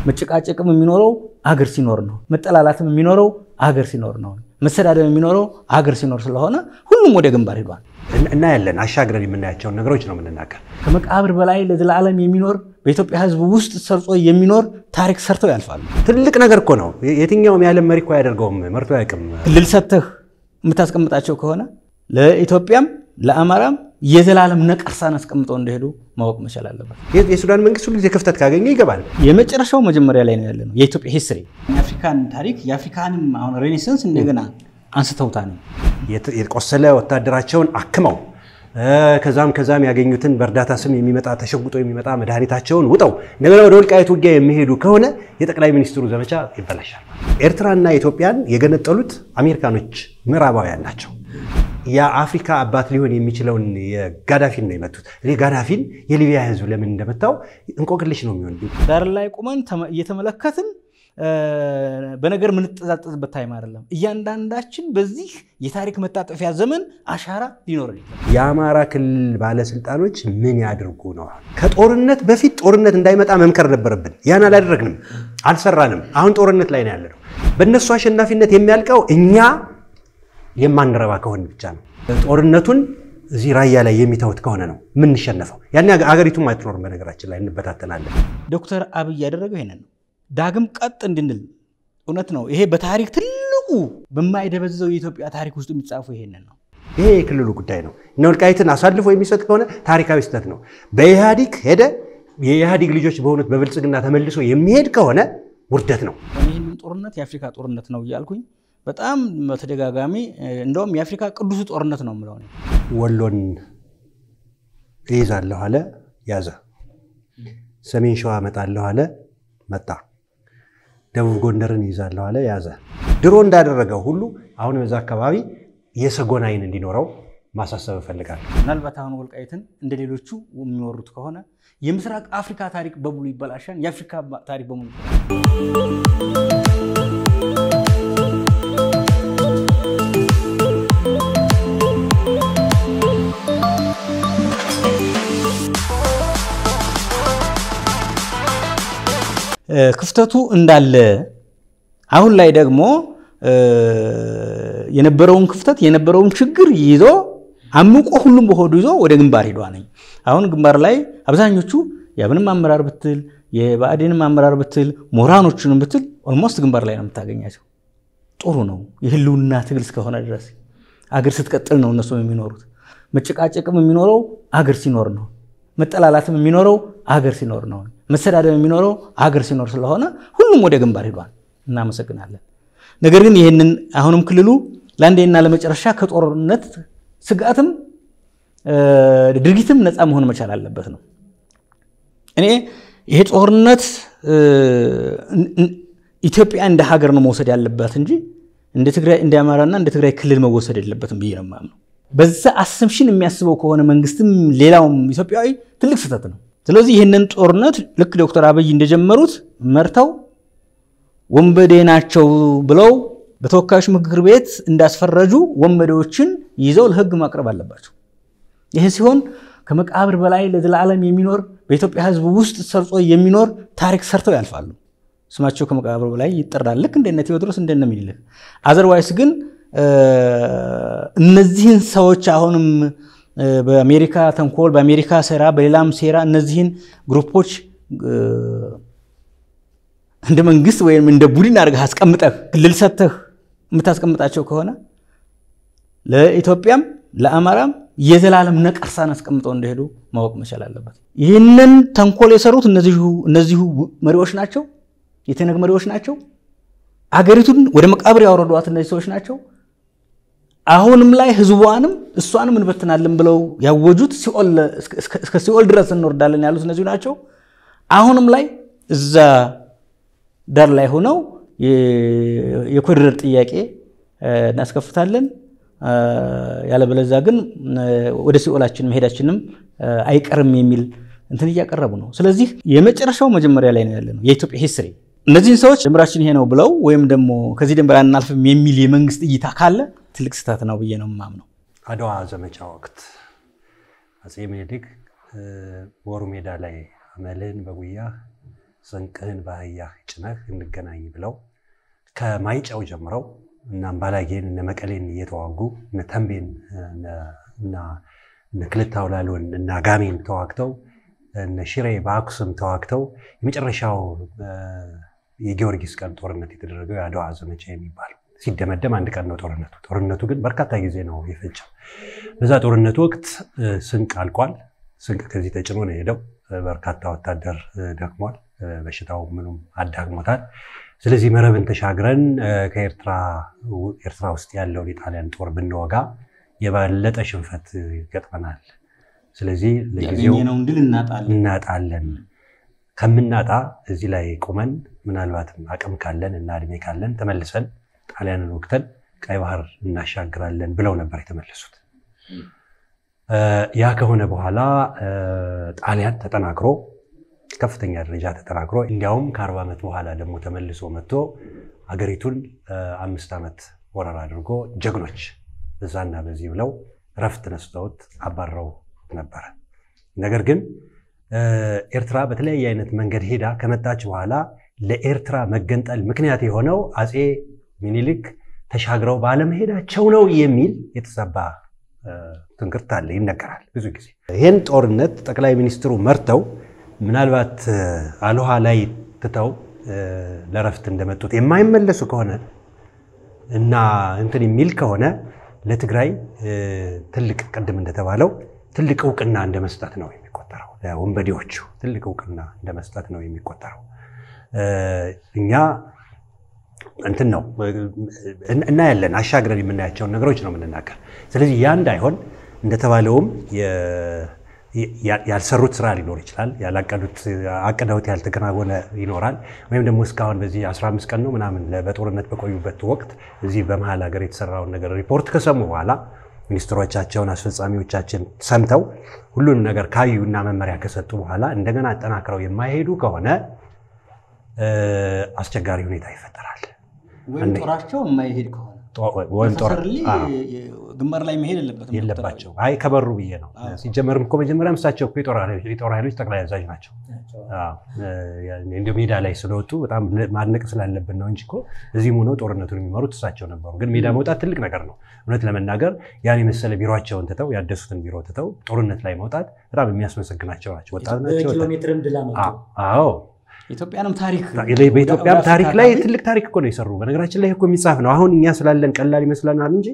መጨቃጨቅም የሚኖረው አገር ሲኖር ነው። መጠላላትም የሚኖረው አገር ሲኖር ነው። መሰዳደብ የሚኖረው አገር ሲኖር ስለሆነ ሁሉም ወደ ግንባር ሄዷል። እናያለን። አሻግረን የምናያቸውን ነገሮች ነው የምንናገር። ከመቃብር በላይ ለዘላለም የሚኖር በኢትዮጵያ ሕዝብ ውስጥ ሰርጾ የሚኖር ታሪክ ሰርተው ያልፋሉ። ትልቅ ነገር እኮ ነው። የትኛውም የዓለም መሪ እኮ አያደርገውም፣ መርቶ አያውቅም። ክልል ሰጥተህ የምታስቀምጣቸው ከሆነ ለኢትዮጵያም ለአማራም የዘላለም ነቀርሳን አስቀምጠው እንደሄዱ ማወቅ መቻል አለበት። የሱዳን መንግስት ሁሉ ጊዜ ክፍተት ካገኘ ይገባል። የመጨረሻው መጀመሪያ ላይ ነው ያለ ነው የኢትዮጵያ ሂስትሪ የአፍሪካን ታሪክ የአፍሪካንም አሁን ሬኔሰንስ እንደገና አንስተውታ ነው የቆሰለ ወታደራቸውን አክመው ከዛም ከዛም ያገኙትን በእርዳታ ስም የሚመጣ ተሸጉጦ የሚመጣ መድኃኒታቸውን ውጠው እንደገና ወደ ወልቃይት ውጊያ የሚሄዱ ከሆነ የጠቅላይ ሚኒስትሩ ዘመቻ ይበላሻል። ኤርትራና ኢትዮጵያን የገነጠሉት አሜሪካኖች ምዕራባውያን ናቸው። የአፍሪካ አባት ሊሆን የሚችለውን የጋዳፊን ነው የመቱት። እኔ ጋዳፊን የሊቢያ ህዝብ ለምን እንደመታው እንቆቅልሽ ነው የሚሆን። ዳር ላይ ቁመን እየተመለከትን በነገር የምንጠዛጠዝበት ታይም አይደለም። እያንዳንዳችን በዚህ የታሪክ መታጠፊያ ዘመን አሻራ ሊኖረን ይችላል። የአማራ ክልል ባለስልጣኖች ምን ያድርጉ ነው? ከጦርነት በፊት ጦርነት እንዳይመጣ መምከር ነበረብን። ያን አላደረግንም፣ አልሰራንም። አሁን ጦርነት ላይ ነው ያለነው። በእነሱ አሸናፊነት የሚያልቀው እኛ የማንረባ ከሆን ብቻ ነው። ጦርነቱን እዚህ ራያ ላይ የሚተውት ከሆነ ነው የምንሸነፈው። ያን አገሪቱም አትኖርም። በነገራችን ላይ እንበታተናለን። ዶክተር አብይ ያደረገው ይሄንን ነው። ዳግም ቀጥ እንድንል እውነት ነው። ይሄ በታሪክ ትልቁ በማይደበዝዘው የኢትዮጵያ ታሪክ ውስጥ የሚጻፉ ይሄንን ነው። ይሄ የክልሉ ጉዳይ ነው። እነ ወልቃይትን አሳልፎ የሚሰጥ ከሆነ ታሪካዊ ስህተት ነው። በኢህአዲግ ሄደ የኢህአዲግ ልጆች በሆኑት በብልጽግና ተመልሶ የሚሄድ ከሆነ ውርደት ነው። ይህንን ጦርነት የአፍሪካ ጦርነት ነው እያልኩኝ በጣም በተደጋጋሚ እንደውም የአፍሪካ ቅዱሱ ጦርነት ነው የምለው። ወሎን እይዛለሁ አለ፣ ያዘ። ሰሜን ሸዋ እመጣለሁ አለ፣ መጣ። ደቡብ ጎንደርን ይዛለሁ አለ፣ ያዘ። ድሮ እንዳደረገው ሁሉ አሁን በዛ አካባቢ የሰጎን ዓይን እንዲኖረው ማሳሰብ እፈልጋለሁ። ምናልባት አሁን ወልቃይትን እንደ ሌሎቹ የሚወሩት ከሆነ የምስራቅ አፍሪካ ታሪክ በሙሉ ይበላሻል። የአፍሪካ ታሪክ በሙሉ ክፍተቱ እንዳለ አሁን ላይ ደግሞ የነበረውን ክፍተት የነበረውን ችግር ይዞ አምቆ ሁሉም በሆዱ ይዞ ወደ ግንባር ሄዷ ነኝ። አሁን ግንባር ላይ አብዛኞቹ የአብንም አመራር ብትል የብአዴንም አመራር ብትል ምሁራኖቹንም ብትል ኦልሞስት ግንባር ላይ ነው የምታገኛቸው። ጥሩ ነው። የህልውና ትግል እስከሆነ ድረስ አገር ስትቀጥል ነው እነሱ የሚኖሩት። መጨቃጨቅም የሚኖረው አገር ሲኖር ነው። መጠላላትም የሚኖረው አገር ሲኖር ነው። መሰዳደብ የሚኖረው አገር ሲኖር ስለሆነ ሁሉም ወደ ግንባር ሄዷል። እናመሰግናለን። ነገር ግን ይህንን አሁንም ክልሉ ለአንዴና ለመጨረሻ ከጦርነት ስጋትም ድርጊትም ነፃ መሆን መቻል አለበት ነው። እኔ ይሄ ጦርነት ኢትዮጵያ እንደ ሀገር ነው መውሰድ ያለባት እንጂ እንደ ትግራይ እንደ አማራና እንደ ትግራይ ክልል መወሰድ የለበትም ብዬ ነው የማምነው። በዛ አሰምሽን የሚያስበው ከሆነ መንግስትም ሌላውም ኢትዮጵያዊ ትልቅ ስህተት ነው። ስለዚህ ይህንን ጦርነት ልክ ዶክተር አብይ እንደጀመሩት መርተው ወንበዴ ናቸው ብለው በተወካዮች ምክር ቤት እንዳስፈረጁ ወንበዴዎችን ይዘው ለህግ ማቅረብ አለባቸው። ይህ ሲሆን ከመቃብር በላይ ለዘላለም የሚኖር በኢትዮጵያ ሕዝብ ውስጥ ሰርጾ የሚኖር ታሪክ ሰርተው ያልፋሉ። ስማቸው ከመቃብር በላይ ይጠራል። ልክ እንደነ ቴዎድሮስ እንደነ ምኒልክ። አዘርዋይስ ግን እነዚህን ሰዎች አሁንም በአሜሪካ ተንኮል፣ በአሜሪካ ሴራ፣ በሌላም ሴራ እነዚህን ግሩፖች እንደ መንግስት ወይም እንደ ቡድን አድርገህ አስቀምጠህ ክልል ሰጥተህ የምታስቀምጣቸው ከሆነ ለኢትዮጵያም ለአማራም የዘላለም ነቀርሳን አስቀምጠው እንደሄዱ ማወቅ መቻል አለበት። ይህንን ተንኮል የሰሩት እነዚሁ መሪዎች ናቸው፣ የትነግ መሪዎች ናቸው። አገሪቱን ወደ መቃብር ያወረዷት እነዚህ ሰዎች ናቸው። አሁንም ላይ ህዝቧንም እሷንም እንበትናለን ብለው ያወጁት እስከ ሲኦል ድረስ እንወርዳለን ያሉት እነዚሁ ናቸው። አሁንም ላይ እዛ ዳር ላይ ሆነው የኮሪደር ጥያቄ እናስከፍታለን ያለበለዛ ግን ወደ ሲኦላችን መሄዳችንም አይቀርም የሚል እንትን እያቀረቡ ነው። ስለዚህ የመጨረሻው መጀመሪያ ላይ ነው ያለ ነው የኢትዮጵያ ሂስትሪ። እነዚህን ሰዎች ድንበራችን ይሄ ነው ብለው ወይም ደግሞ ከዚህ ድንበር አናልፍም የሚል የመንግስት እይታ ካለ ትልቅ ስህተት ነው ብዬ ነው የማምነው። አድዋ ዘመቻ ወቅት አፄ ምኒልክ ወሩ ሜዳ ላይ አመልን በጉያ ስንቅህን በአህያ ጭነህ እንገናኝ ብለው ከማይጨው ጀምረው እና አምባላጌን እነ መቀሌን እየተዋጉ እነ ተንቤን እና እነ ክልተ አውላሎን እና ጋሜን ተዋግተው እነ ሽሬ በአክሱም ተዋግተው የመጨረሻው የጊዮርጊስ ቀን ጦርነት የተደረገው የአድዋ ዘመቻ የሚባለው ሲደመደም አንድ ቀን ነው ጦርነቱ። ጦርነቱ ግን በርካታ ጊዜ ነው የፈጀው። በዛ ጦርነቱ ወቅት ስንቅ አልቋል። ስንቅ ከዚህ ተጭኖ ነው የሄደው። በርካታ ወታደር ደክሟል። በሽታው ምኑም አዳግሞታል። ስለዚህ መረብን ተሻግረን ከኤርትራ ኤርትራ ውስጥ ያለውን የጣሊያን ጦር ብንወጋ የባለጠ ሽንፈት ይገጥመናል። ስለዚህ ለጊዜው ያገኘነውን ድል እናጣለን። እናጣለን። ከምናጣ እዚህ ላይ ቁመን ምናልባትም አቅም ካለን እና እድሜ ካለን ተመልሰን ጣሊያንን ወቅተን ቀይ ባህር እናሻግራለን ብለው ነበር የተመለሱት። ያ ከሆነ በኋላ ጣሊያን ተጠናክሮ ከፍተኛ ደረጃ ተጠናክሮ እንዲያውም ከአርባ ዓመት በኋላ ደግሞ ተመልሶ መጥቶ ሀገሪቱን አምስት ዓመት ወረራ አድርጎ ጀግኖች በዛና በዚህ ብለው እረፍት ነስተውት አባረው ነበረ። ነገር ግን ኤርትራ በተለያየ አይነት መንገድ ሄዳ ከመጣች በኋላ ለኤርትራ መገንጠል ምክንያት የሆነው አፄ ሚኒሊክ ተሻግረው ባለመሄዳቸው ነው የሚል የተዛባ ትንክርት አለ፣ ይነገራል ብዙ ጊዜ። ይህን ጦርነት ጠቅላይ ሚኒስትሩ መርተው ምናልባት አልሃ ላይ ትተው ለረፍት እንደመጡት የማይመለሱ ከሆነ እና እንትን የሚል ከሆነ ለትግራይ ትልቅ ቅድም እንደተባለው ትልቅ እውቅና እንደ መስጠት ነው የሚቆጠረው። ለወንበዴዎቹ ትልቅ እውቅና እንደ መስጠት ነው የሚቆጠረው። እኛ እንትን ነው እናያለን፣ አሻግረን የምናያቸውን ነገሮች ነው የምንናገር። ስለዚህ ያ እንዳይሆን እንደተባለውም ያልሰሩት ስራ ሊኖር ይችላል። ያላቀዱት አቅደውት ያልተከናወነ ይኖራል። ወይም ደግሞ እስካሁን በዚህ 15 ቀን ነው ምናምን በጦርነት በቆዩበት ወቅት እዚህ በመሀል ሀገር የተሰራውን ነገር ሪፖርት ከሰሙ በኋላ ሚኒስትሮቻቸውን አስፈጻሚዎቻችን ሰምተው ሁሉንም ነገር ካዩ እና መመሪያ ከሰጡ በኋላ እንደገና አጠናክረው የማይሄዱ ከሆነ አስቸጋሪ ሁኔታ ይፈጠራል። ወይም ጦራቸው የማይሄድ ከሆነ ወይም ጦር ግንባር ላይ መሄድ የለበትም የለባቸው። አይ ከበሩ ብዬ ነው። ሲጀመርም እኮ መጀመሪያም እሳቸው እኮ የጦር ኃይሎች ጠቅላይ አዛዥ ናቸው። እንዲሁ ሜዳ ላይ ስለወጡ በጣም ማድነቅ ስላለብን ነው እንጂ እኮ እዚህም ሆነው ጦርነቱን የሚመሩት እሳቸው ነበሩ። ግን ሜዳ መውጣት ትልቅ ነገር ነው። እውነት ለመናገር ያን የመሰለ ቢሮቸውን ትተው ያደሱትን ቢሮ ትተው ጦርነት ላይ መውጣት በጣም የሚያስመሰግናቸው ናቸው። ወጣት ናቸው። ኪሎ ሜትርም ድላ አዎ ኢትዮጵያንም ታሪክ በኢትዮጵያም ታሪክ ላይ ትልቅ ታሪክ እኮ ነው የሰሩ። በነገራችን ላይ እኮ የሚጻፍ ነው። አሁን እኛ ስላለን ቀላል ይመስለናል እንጂ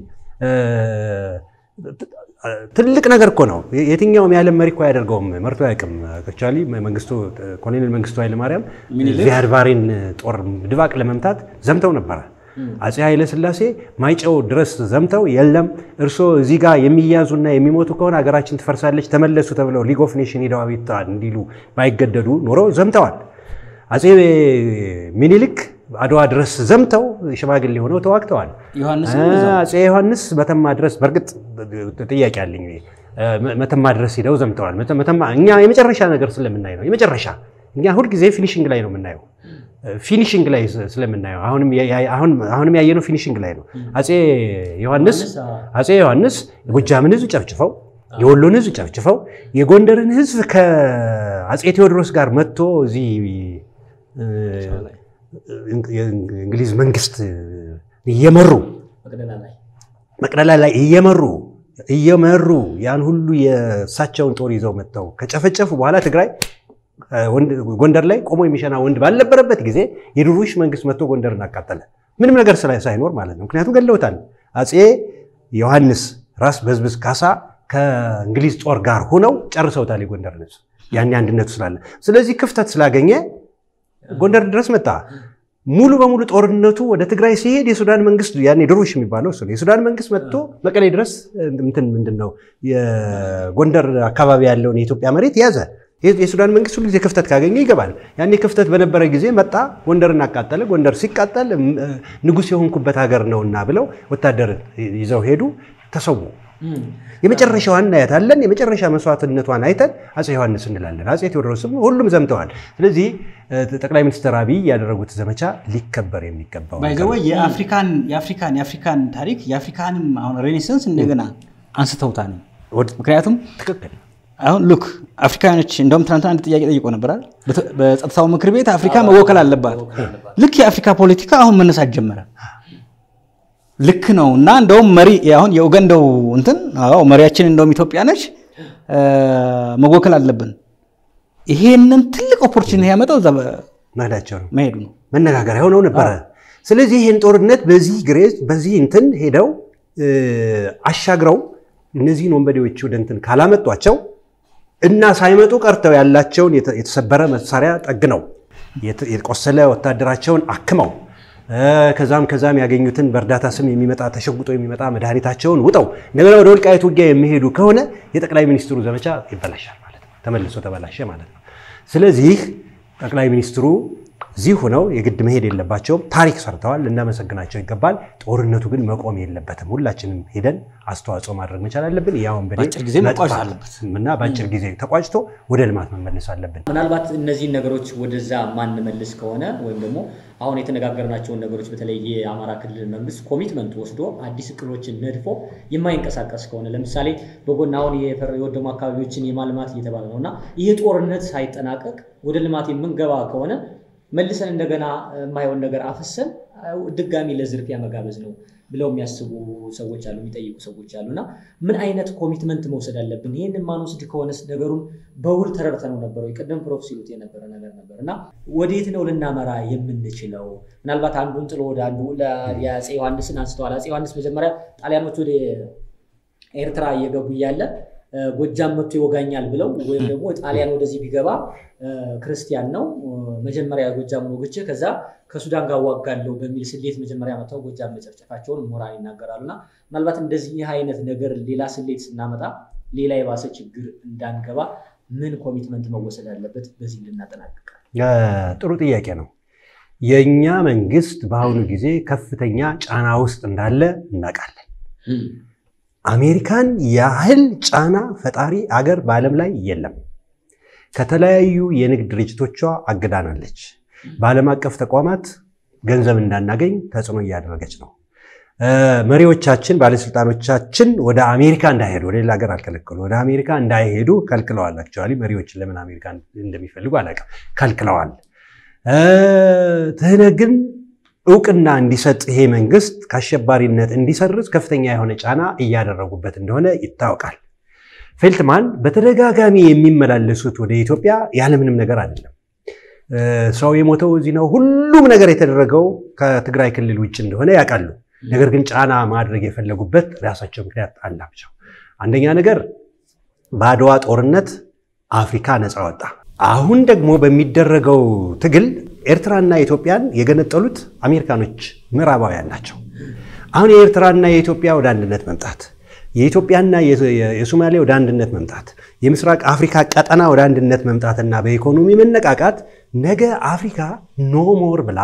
ትልቅ ነገር እኮ ነው። የትኛውም የዓለም መሪ እኮ አያደርገውም፣ መርቶ አያውቅም። አክቹዋሊ መንግስቱ ኮሎኔል መንግስቱ ኃይለማርያም ዚያድ ባሬን ጦር ድባቅ ለመምታት ዘምተው ነበረ። አፄ ኃይለ ሥላሴ ማይጨው ድረስ ዘምተው የለም እርሶ እዚህ ጋር የሚያዙና የሚሞቱ ከሆነ ሀገራችን ትፈርሳለች ተመለሱ ተብለው ሊግ ኦፍ ኔሽን ሄደው አቤቱታ እንዲሉ ባይገደዱ ኖሮ ዘምተዋል። አፄ ሚኒሊክ አድዋ ድረስ ዘምተው ሽማግሌ ሆነው ተዋግተዋል። አፄ ዮሐንስ መተማ ድረስ በእርግጥ ጥያቄ አለኝ። መተማ ድረስ ሂደው ዘምተዋል። እኛ የመጨረሻ ነገር ስለምናይ ነው። የመጨረሻ እኛ ሁልጊዜ ፊኒሽንግ ላይ ነው የምናየው። ፊኒሽንግ ላይ ስለምናየው አሁንም ያየነው ፊኒሽንግ ላይ ነው። አፄ ዮሐንስ አፄ ዮሐንስ የጎጃምን ሕዝብ ጨፍጭፈው የወሎን ሕዝብ ጨፍጭፈው የጎንደርን ሕዝብ ከአፄ ቴዎድሮስ ጋር መጥቶ እዚህ የእንግሊዝ መንግስት እየመሩ መቅደላ ላይ እየመሩ እየመሩ ያን ሁሉ የእሳቸውን ጦር ይዘው መጥተው ከጨፈጨፉ በኋላ ትግራይ ጎንደር ላይ ቆሞ የሚሸና ወንድ ባልነበረበት ጊዜ የድሩሽ መንግስት መጥቶ ጎንደርን አቃጠለ። ምንም ነገር ሳይኖር ማለት ነው። ምክንያቱም ገለውታል። አፄ ዮሐንስ ራስ በዝብዝ ካሳ ከእንግሊዝ ጦር ጋር ሆነው ጨርሰውታል የጎንደርን ህዝብ ያኔ አንድነቱ ስላለ። ስለዚህ ክፍተት ስላገኘ ጎንደር ድረስ መጣ። ሙሉ በሙሉ ጦርነቱ ወደ ትግራይ ሲሄድ የሱዳን መንግስት ያኔ ድሩሽ የሚባለው እሱ ነው። የሱዳን መንግስት መጥቶ መቀሌ ድረስ እንትን ምንድን ነው የጎንደር አካባቢ ያለውን የኢትዮጵያ መሬት ያዘ። የሱዳን መንግስት ሁሉ ጊዜ ክፍተት ካገኘ ይገባል። ያኔ ክፍተት በነበረ ጊዜ መጣ፣ ጎንደርን አቃጠለ። ጎንደር ሲቃጠል ንጉሥ የሆንኩበት ሀገር ነውና ብለው ወታደር ይዘው ሄዱ፣ ተሰዉ። የመጨረሻዋን እናያታለን። የመጨረሻ መስዋዕትነቷን አይተን አፄ ዮሐንስ እንላለን። አፄ ቴዎድሮስም ሁሉም ዘምተዋል። ስለዚህ ጠቅላይ ሚኒስትር አብይ ያደረጉት ዘመቻ ሊከበር የሚገባው ባይዘወ የአፍሪካን የአፍሪካን የአፍሪካን ታሪክ የአፍሪካንም አሁን ሬኔሰንስ እንደገና አንስተውታል። ምክንያቱም ትክክል አሁን ሉክ አፍሪካኖች እንደውም ትናንትና አንድ ጥያቄ ጠይቆ ነበራል። በጸጥታው ምክር ቤት አፍሪካ መወከል አለባት። ልክ የአፍሪካ ፖለቲካ አሁን መነሳት ጀመረ። ልክ ነው እና እንደውም መሪ አሁን የኡጋንዳው እንትን አዎ መሪያችን እንደውም ኢትዮጵያ ነች መወከል አለብን። ይሄንን ትልቅ ኦፖርቹኒቲ ያመጣው እዛ መሄዳቸው ነው መሄዱ ነው። መነጋገሪያ ሆነው ነበረ። ስለዚህ ይህን ጦርነት በዚህ ግሬዝ በዚህ እንትን ሄደው አሻግረው እነዚህን ወንበዴዎች ወደ እንትን ካላመጧቸው እና ሳይመጡ ቀርተው ያላቸውን የተሰበረ መሳሪያ ጠግነው የቆሰለ ወታደራቸውን አክመው ከዛም ከዛም ያገኙትን በእርዳታ ስም የሚመጣ ተሸጉጦ የሚመጣ መድኃኒታቸውን ውጠው እንደገና ወደ ወልቃይት ውጊያ የሚሄዱ ከሆነ የጠቅላይ ሚኒስትሩ ዘመቻ ይበላሻል ማለት ነው። ተመልሶ ተበላሸ ማለት ነው። ስለዚህ ጠቅላይ ሚኒስትሩ እዚህ ሆነው የግድ መሄድ የለባቸውም። ታሪክ ሰርተዋል፣ ልናመሰግናቸው ይገባል። ጦርነቱ ግን መቆም የለበትም። ሁላችንም ሄደን አስተዋጽኦ ማድረግ መቻል አለብን። ያው በአጭር ጊዜ መቋጨት አለበት እና በአጭር ጊዜ ተቋጭቶ ወደ ልማት መመለስ አለብን። ምናልባት እነዚህን ነገሮች ወደዛ ማንመልስ ከሆነ ወይም ደግሞ አሁን የተነጋገርናቸውን ነገሮች በተለይ የአማራ ክልል መንግስት ኮሚትመንት ወስዶ አዲስ እቅዶችን ነድፎ የማይንቀሳቀስ ከሆነ ለምሳሌ በጎን አሁን የወደሙ አካባቢዎችን የማልማት እየተባለ ነው እና ይህ ጦርነት ሳይጠናቀቅ ወደ ልማት የምንገባ ከሆነ መልሰን እንደገና የማይሆን ነገር አፍሰን ድጋሚ ለዝርፊያ መጋበዝ ነው ብለው የሚያስቡ ሰዎች አሉ፣ የሚጠይቁ ሰዎች አሉ። እና ምን አይነት ኮሚትመንት መውሰድ አለብን? ይህንን ማንወስድ ከሆነስ ነገሩን በውል ተረድተነው ነበረው ቅድም ፕሮፍ ሲሉት የነበረ ነገር ነበር እና ወዴት ነው ልናመራ የምንችለው? ምናልባት አንዱን ጥሎ ወደ አንዱ የአፄ ዮሐንስን አንስተዋል። አፄ ዮሐንስ መጀመሪያ ጣሊያኖች ወደ ኤርትራ እየገቡ እያለ ጎጃም መጥቶ ይወጋኛል ብለው ወይም ደግሞ ጣሊያን ወደዚህ ቢገባ ክርስቲያን ነው መጀመሪያ ጎጃም ወግቼ ከዛ ከሱዳን ጋር ዋጋለሁ በሚል ስሌት መጀመሪያ መጥተው ጎጃም መጨፍጨፋቸውን ምሁራን ይናገራሉ። እና ምናልባት እንደዚህ አይነት ነገር ሌላ ስሌት ስናመጣ ሌላ የባሰ ችግር እንዳንገባ ምን ኮሚትመንት መወሰድ አለበት? በዚህ ልናጠናቅቅ። ጥሩ ጥያቄ ነው። የእኛ መንግስት በአሁኑ ጊዜ ከፍተኛ ጫና ውስጥ እንዳለ እናውቃለን። አሜሪካን ያህል ጫና ፈጣሪ አገር በዓለም ላይ የለም። ከተለያዩ የንግድ ድርጅቶቿ አግዳናለች። በዓለም አቀፍ ተቋማት ገንዘብ እንዳናገኝ ተጽዕኖ እያደረገች ነው። መሪዎቻችን፣ ባለስልጣኖቻችን ወደ አሜሪካ እንዳይሄዱ ወደ ሌላ ሀገር አልከለከሉ፣ ወደ አሜሪካ እንዳይሄዱ ከልክለዋል። አክቹዋሊ መሪዎችን ለምን አሜሪካ እንደሚፈልጉ አላውቅም፣ ከልክለዋል። ትህነግ ግን እውቅና እንዲሰጥ ይሄ መንግስት ከአሸባሪነት እንዲሰርዝ ከፍተኛ የሆነ ጫና እያደረጉበት እንደሆነ ይታወቃል። ፌልትማን በተደጋጋሚ የሚመላለሱት ወደ ኢትዮጵያ ያለምንም ነገር አይደለም። ሰው የሞተው እዚህ ነው። ሁሉም ነገር የተደረገው ከትግራይ ክልል ውጭ እንደሆነ ያውቃሉ። ነገር ግን ጫና ማድረግ የፈለጉበት ራሳቸው ምክንያት አላቸው። አንደኛ ነገር በአድዋ ጦርነት አፍሪካ ነፃ ወጣ። አሁን ደግሞ በሚደረገው ትግል ኤርትራና ኢትዮጵያን የገነጠሉት አሜሪካኖች ምዕራባውያን ናቸው። አሁን የኤርትራና የኢትዮጵያ ወደ አንድነት መምጣት፣ የኢትዮጵያና የሶማሌ ወደ አንድነት መምጣት፣ የምስራቅ አፍሪካ ቀጠና ወደ አንድነት መምጣትና በኢኮኖሚ መነቃቃት ነገ አፍሪካ ኖ ሞር ብላ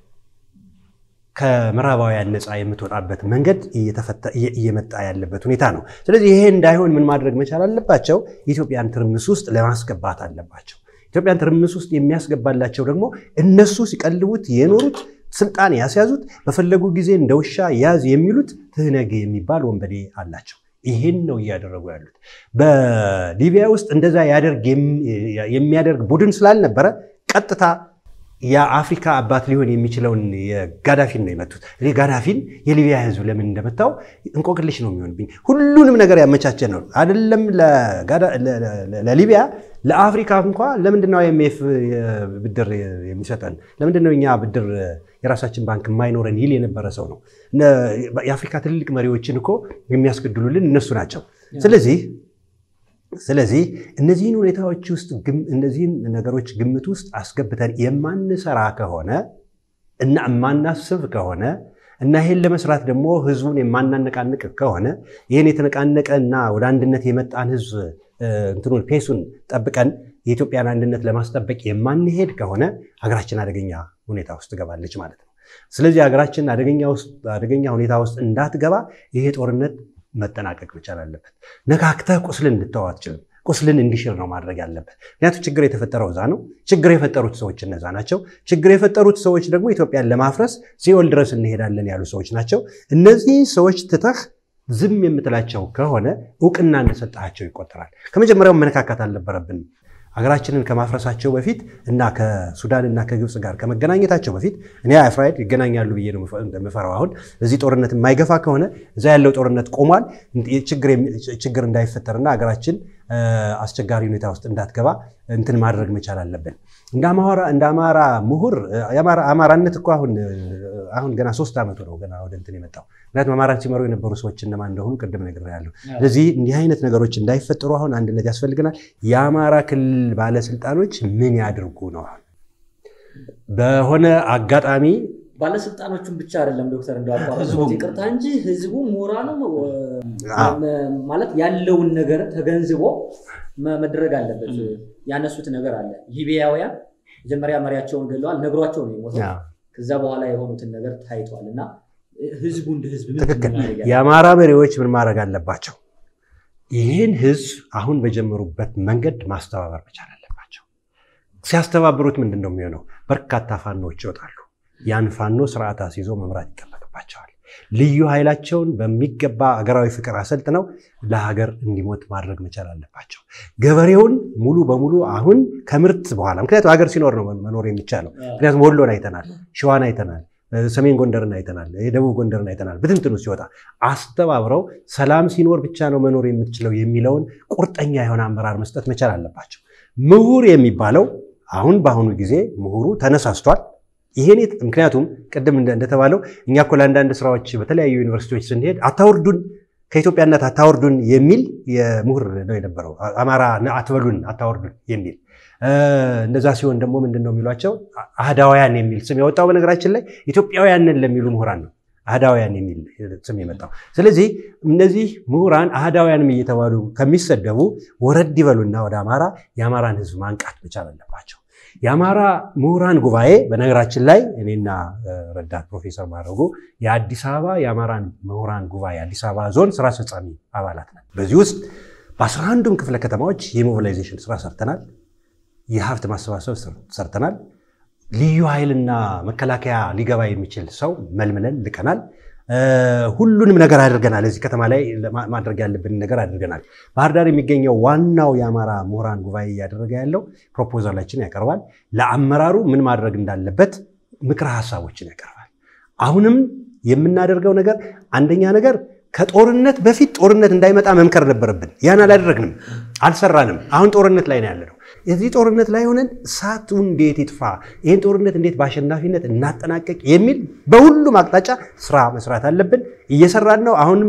ከምዕራባውያን ነፃ የምትወጣበት መንገድ እየመጣ ያለበት ሁኔታ ነው። ስለዚህ ይሄ እንዳይሆን ምን ማድረግ መቻል አለባቸው? ኢትዮጵያን ትርምስ ውስጥ ለማስገባት አለባቸው። ኢትዮጵያን ትርምስ ውስጥ የሚያስገባላቸው ደግሞ እነሱ ሲቀልቡት የኖሩት ስልጣን ያስያዙት በፈለጉ ጊዜ እንደ ውሻ ያዝ የሚሉት ትህነግ የሚባል ወንበዴ አላቸው። ይህን ነው እያደረጉ ያሉት። በሊቢያ ውስጥ እንደዛ የሚያደርግ ቡድን ስላልነበረ ቀጥታ የአፍሪካ አባት ሊሆን የሚችለውን የጋዳፊን ነው የመቱት። እኔ ጋዳፊን የሊቢያ ሕዝብ ለምን እንደመታው እንቆቅልሽ ነው የሚሆንብኝ። ሁሉንም ነገር ያመቻቸ ነው አይደለም ለሊቢያ ለአፍሪካ እንኳ ለምንድነው አይኤምኤፍ ብድር የሚሰጠን? ለምንድነው እኛ ብድር የራሳችን ባንክ የማይኖረን ይል የነበረ ሰው ነው። የአፍሪካ ትልልቅ መሪዎችን እኮ የሚያስገድሉልን እነሱ ናቸው። ስለዚህ ስለዚህ እነዚህን ሁኔታዎች ውስጥ እነዚህን ነገሮች ግምት ውስጥ አስገብተን የማንሰራ ከሆነ እና የማናስብ ከሆነ እና ይሄን ለመስራት ደግሞ ህዝቡን የማናነቃንቅ ከሆነ ይህን የተነቃነቀ እና ወደ አንድነት የመጣን ህዝብ እንትኑን ፔሱን ጠብቀን የኢትዮጵያን አንድነት ለማስጠበቅ የማንሄድ ከሆነ ሀገራችን አደገኛ ሁኔታ ውስጥ ትገባለች ማለት ነው። ስለዚህ ሀገራችን አደገኛ ሁኔታ ውስጥ እንዳትገባ ይሄ ጦርነት መጠናቀቅ መቻል አለበት። ነካክተህ ቁስልን እንድተው አትችልም። ቁስልን እንዲሽር ነው ማድረግ ያለበት። ምክንያቱም ችግር የተፈጠረው እዛ ነው። ችግር የፈጠሩት ሰዎች እነዛ ናቸው። ችግር የፈጠሩት ሰዎች ደግሞ ኢትዮጵያን ለማፍረስ ሲኦል ድረስ እንሄዳለን ያሉ ሰዎች ናቸው። እነዚህ ሰዎች ትተህ ዝም የምትላቸው ከሆነ እውቅና እንደሰጣቸው ይቆጠራል። ከመጀመሪያው መነካካት አልነበረብንም። ሀገራችንን ከማፍረሳቸው በፊት እና ከሱዳን እና ከግብፅ ጋር ከመገናኘታቸው በፊት እኔ ፍራይድ ይገናኛሉ ብዬ ነው የምፈራው። አሁን እዚህ ጦርነት የማይገፋ ከሆነ እዛ ያለው ጦርነት ቆሟል። ችግር እንዳይፈጠርና ሀገራችን አስቸጋሪ ሁኔታ ውስጥ እንዳትገባ እንትን ማድረግ መቻል አለብን። እንደ አማራ ምሁር አማራነት እኮ አሁን አሁን ገና ሶስት ዓመቱ ነው ገና ወደ እንትን የመጣው። ምክንያቱም አማራን ሲመሩ የነበሩ ሰዎች እነማን እንደሆኑ ቅድም ነግሬያለሁ። ስለዚህ እንዲህ አይነት ነገሮች እንዳይፈጠሩ አሁን አንድነት ያስፈልገናል። የአማራ ክልል ባለስልጣኖች ምን ያድርጉ ነው በሆነ አጋጣሚ ባለስልጣኖቹን ብቻ አይደለም ዶክተር እንዳቋረጥ ይቅርታ እንጂ ህዝቡ ምሁራኑ ማለት ያለውን ነገር ተገንዝቦ መድረግ አለበት። ያነሱት ነገር አለ። ሊቢያውያን መጀመሪያ መሪያቸውን ገለዋል፣ ነግሯቸው ነው የሞተው። ከዛ በኋላ የሆኑትን ነገር ታይቷል። እና ህዝቡ እንደ ህዝብ ትክክል። የአማራ መሪዎች ምን ማድረግ አለባቸው? ይህን ህዝብ አሁን በጀመሩበት መንገድ ማስተባበር መቻል አለባቸው። ሲያስተባብሩት ምንድን ነው የሚሆነው? በርካታ ፋኖዎች ይወጣሉ። ያን ፋኖ ስርዓት አስይዞ መምራት ይጠበቅባቸዋል። ልዩ ኃይላቸውን በሚገባ አገራዊ ፍቅር አሰልጥነው ለሀገር እንዲሞት ማድረግ መቻል አለባቸው። ገበሬውን ሙሉ በሙሉ አሁን ከምርት በኋላ ምክንያቱም ሀገር ሲኖር ነው መኖር የሚቻለው። ምክንያቱም ወሎን አይተናል፣ ሸዋን አይተናል፣ ሰሜን ጎንደርን አይተናል፣ የደቡብ ጎንደርን አይተናል። ብትንትኑ ሲወጣ አስተባብረው ሰላም ሲኖር ብቻ ነው መኖር የምትችለው የሚለውን ቁርጠኛ የሆነ አመራር መስጠት መቻል አለባቸው። ምሁር የሚባለው አሁን በአሁኑ ጊዜ ምሁሩ ተነሳስቷል። ይሄን ምክንያቱም ቅድም እንደተባለው እኛ እኮ ለአንዳንድ ስራዎች በተለያዩ ዩኒቨርሲቲዎች ስንሄድ አታወርዱን ከኢትዮጵያነት አታወርዱን የሚል የምሁር ነው የነበረው። አማራ አትበሉን አታወርዱን የሚል እንደዛ ሲሆን ደግሞ ምንድን ነው የሚሏቸው አህዳውያን የሚል ስም የወጣው በነገራችን ላይ ኢትዮጵያውያንን ለሚሉ ምሁራን ነው አህዳውያን የሚል ስም የመጣው። ስለዚህ እነዚህ ምሁራን አህዳውያንም እየተባሉ ከሚሰደቡ ወረድ ይበሉና ወደ አማራ የአማራን ሕዝብ ማንቃት መቻል አለባቸው። የአማራ ምሁራን ጉባኤ በነገራችን ላይ እኔና ረዳት ፕሮፌሰር ማድረጉ የአዲስ አበባ የአማራን ምሁራን ጉባኤ አዲስ አበባ ዞን ስራ አስፈጻሚ አባላት ነን። በዚህ ውስጥ በአስራ አንዱም ክፍለ ከተማዎች የሞቢላይዜሽን ስራ ሰርተናል። የሀብት ማሰባሰብ ሰርተናል። ልዩ ኃይልና መከላከያ ሊገባ የሚችል ሰው መልምለን ልቀናል። ሁሉንም ነገር አድርገናል። እዚህ ከተማ ላይ ማድረግ ያለብን ነገር አድርገናል። ባህር ዳር የሚገኘው ዋናው የአማራ ምሁራን ጉባኤ እያደረገ ያለው ፕሮፖዛላችን ያቀርባል። ለአመራሩ ምን ማድረግ እንዳለበት ምክረ ሀሳቦችን ያቀርባል። አሁንም የምናደርገው ነገር አንደኛ ነገር ከጦርነት በፊት ጦርነት እንዳይመጣ መምከር ነበረብን። ያን አላደረግንም፣ አልሰራንም። አሁን ጦርነት ላይ ነው ያለነው። የዚህ ጦርነት ላይ ሆነን እሳቱ እንዴት ይጥፋ፣ ይህን ጦርነት እንዴት በአሸናፊነት እናጠናቀቅ የሚል በሁሉም አቅጣጫ ስራ መስራት አለብን። እየሰራን ነው። አሁንም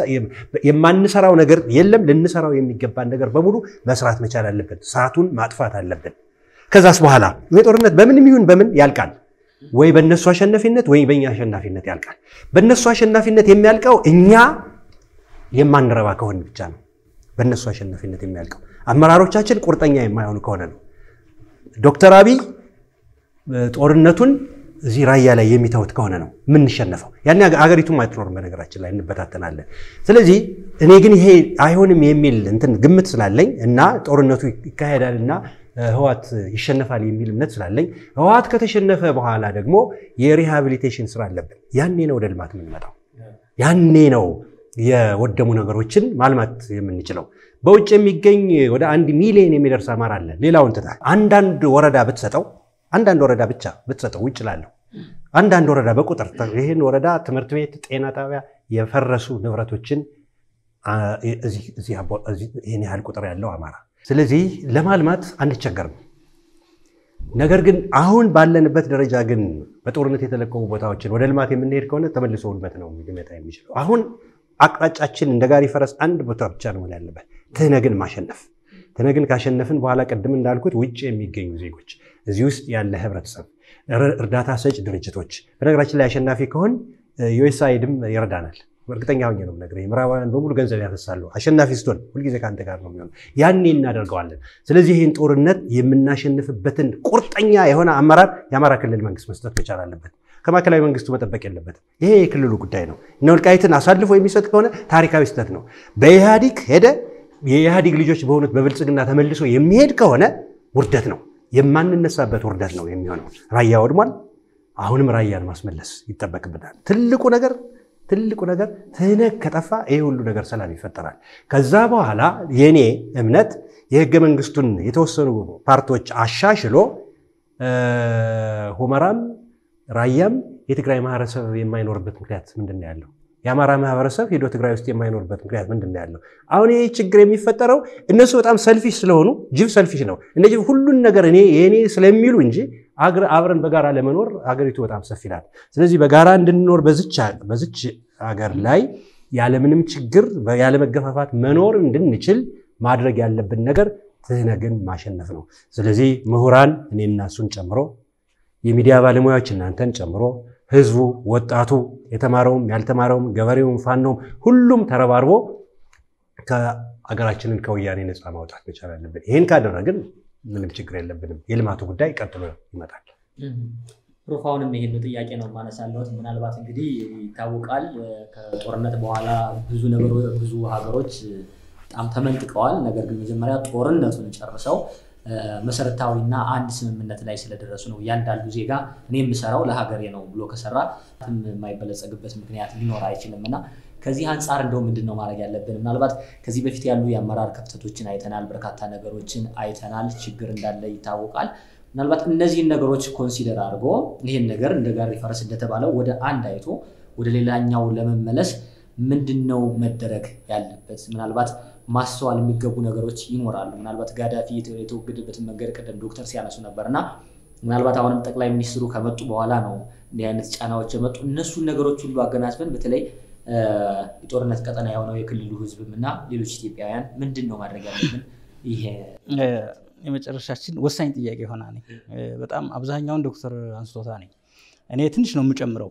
የማንሰራው ነገር የለም። ልንሰራው የሚገባን ነገር በሙሉ መስራት መቻል አለብን። እሳቱን ማጥፋት አለብን። ከዛስ በኋላ ይህ ጦርነት በምንም ይሁን በምን ያልቃል። ወይ በእነሱ አሸናፊነት ወይ በእኛ አሸናፊነት ያልቃል። በእነሱ አሸናፊነት የሚያልቀው እኛ የማንረባ ከሆን ብቻ ነው። በእነሱ አሸናፊነት የሚያልቀው አመራሮቻችን ቁርጠኛ የማይሆኑ ከሆነ ነው። ዶክተር አብይ ጦርነቱን እዚህ ራያ ላይ የሚተውት ከሆነ ነው የምንሸነፈው። ያን አገሪቱም አትኖርም፣ በነገራችን ላይ እንበታተናለን። ስለዚህ እኔ ግን ይሄ አይሆንም የሚል እንትን ግምት ስላለኝ እና ጦርነቱ ይካሄዳል እና ህዋት ይሸነፋል የሚል እምነት ስላለኝ ህዋት ከተሸነፈ በኋላ ደግሞ የሪሃቢሊቴሽን ስራ አለብን። ያኔ ነው ወደ ልማት የምንመጣው። ያኔ ነው የወደሙ ነገሮችን ማልማት የምንችለው። በውጭ የሚገኝ ወደ አንድ ሚሊዮን የሚደርስ አማራ አለ። ሌላውን ትታ አንዳንድ ወረዳ ብትሰጠው አንዳንድ ወረዳ ብቻ ብትሰጠው ውጭ ላለሁ አንዳንድ ወረዳ በቁጥር ይህን ወረዳ ትምህርት ቤት፣ ጤና ጣቢያ፣ የፈረሱ ንብረቶችን ይህን ያህል ቁጥር ያለው አማራ ስለዚህ ለማልማት አንቸገርም። ነገር ግን አሁን ባለንበት ደረጃ ግን በጦርነት የተለቀቁ ቦታዎችን ወደ ልማት የምንሄድ ከሆነ ተመልሶ ውድመት ነው ሊመጣ የሚችለው። አሁን አቅጣጫችን እንደ ጋሪ ፈረስ አንድ ቦታ ብቻ ነው መሆን ያለበት፣ ትህነግን ማሸነፍ። ትህነግን ካሸነፍን በኋላ ቅድም እንዳልኩት ውጭ የሚገኙ ዜጎች፣ እዚህ ውስጥ ያለ ህብረተሰብ፣ እርዳታ ሰጭ ድርጅቶች በነገራችን ላይ አሸናፊ ከሆን ዩኤስአይድም ይረዳናል። እርግጠኛ ሆኜ ነው የምነግርህ። ምዕራባውያን በሙሉ ገንዘብ ያፈሳሉ። አሸናፊ ስትሆን ሁልጊዜ ከአንተ ጋር ነው የሚሆነው። ያኔ እናደርገዋለን። ስለዚህ ይህን ጦርነት የምናሸንፍበትን ቁርጠኛ የሆነ አመራር የአማራ ክልል መንግስት መስጠት መቻል አለበት። ከማዕከላዊ መንግስቱ መጠበቅ የለበትም። ይሄ የክልሉ ጉዳይ ነው። እነ ወልቃይትን አሳልፎ የሚሰጥ ከሆነ ታሪካዊ ስህተት ነው። በኢህአዲግ ሄደ የኢህአዲግ ልጆች በሆኑት በብልጽግና ተመልሶ የሚሄድ ከሆነ ውርደት ነው፣ የማንነሳበት ውርደት ነው የሚሆነው። ራያ ወድሟል። አሁንም ራያን ማስመለስ ይጠበቅብናል። ትልቁ ነገር ትልቁ ነገር ትህነግ ከጠፋ ይሄ ሁሉ ነገር ሰላም ይፈጠራል። ከዛ በኋላ የኔ እምነት የህገ መንግስቱን የተወሰኑ ፓርቶች አሻሽሎ ሁመራም ራያም የትግራይ ማህበረሰብ የማይኖርበት ምክንያት ምንድን ነው ያለው? የአማራ ማህበረሰብ ሄዶ ትግራይ ውስጥ የማይኖርበት ምክንያት ምንድን ነው ያለው? አሁን ይህ ችግር የሚፈጠረው እነሱ በጣም ሰልፊሽ ስለሆኑ፣ ጅብ ሰልፊሽ ነው። እነዚህ ሁሉን ነገር እኔ የእኔ ስለሚሉ እንጂ አብረን በጋራ ለመኖር አገሪቱ በጣም ሰፊ ናት። ስለዚህ በጋራ እንድንኖር በዝች አገር ላይ ያለምንም ችግር ያለመገፋፋት መኖር እንድንችል ማድረግ ያለብን ነገር ትህነግን ማሸነፍ ነው። ስለዚህ ምሁራን እኔና እሱን ጨምሮ የሚዲያ ባለሙያዎች እናንተን ጨምሮ ህዝቡ፣ ወጣቱ፣ የተማረውም ያልተማረውም፣ ገበሬውም፣ ፋኖም ሁሉም ተረባርቦ ከአገራችንን ከወያኔ ነፃ ማውጣት መቻል አለብን። ይህን ካደረግን ምንም ችግር የለብንም። የልማቱ ጉዳይ ቀጥሎ ይመጣል። ፕሮፋውንም ይሄን ጥያቄ ነው ማነሳለት። ምናልባት እንግዲህ ይታወቃል ከጦርነት በኋላ ብዙ ነገሮ ብዙ ሀገሮች በጣም ተመንጥቀዋል። ነገር ግን መጀመሪያ ጦርነቱን ጨርሰው መሰረታዊና አንድ ስምምነት ላይ ስለደረሱ ነው። እያንዳንዱ ዜጋ እኔ የምሰራው ለሀገሬ ነው ብሎ ከሰራ የማይበለጸግበት ምክንያት ሊኖር አይችልም እና ከዚህ አንጻር እንደው ምንድን ነው ማድረግ ያለብን? ምናልባት ከዚህ በፊት ያሉ የአመራር ክፍተቶችን አይተናል፣ በርካታ ነገሮችን አይተናል፣ ችግር እንዳለ ይታወቃል። ምናልባት እነዚህን ነገሮች ኮንሲደር አድርጎ ይህን ነገር እንደ ጋሪ ፈረስ እንደተባለው ወደ አንድ አይቶ ወደ ሌላኛው ለመመለስ ምንድን ነው መደረግ ያለበት? ምናልባት ማስተዋል የሚገቡ ነገሮች ይኖራሉ። ምናልባት ጋዳፊ የተወገደበትን መንገድ ቀደም ዶክተር ሲያነሱ ነበር እና ምናልባት አሁንም ጠቅላይ ሚኒስትሩ ከመጡ በኋላ ነው እንዲህ አይነት ጫናዎች የመጡ እነሱን ነገሮች ሁሉ አገናዝበን በተለይ የጦርነት ቀጠና የሆነው የክልሉ ሕዝብም እና ሌሎች ኢትዮጵያውያን ምንድን ነው ማድረግ ያለብን? ይሄ የመጨረሻችን ወሳኝ ጥያቄ ሆና ነኝ። በጣም አብዛኛውን ዶክተር አንስቶታ ነኝ። እኔ ትንሽ ነው የምጨምረው።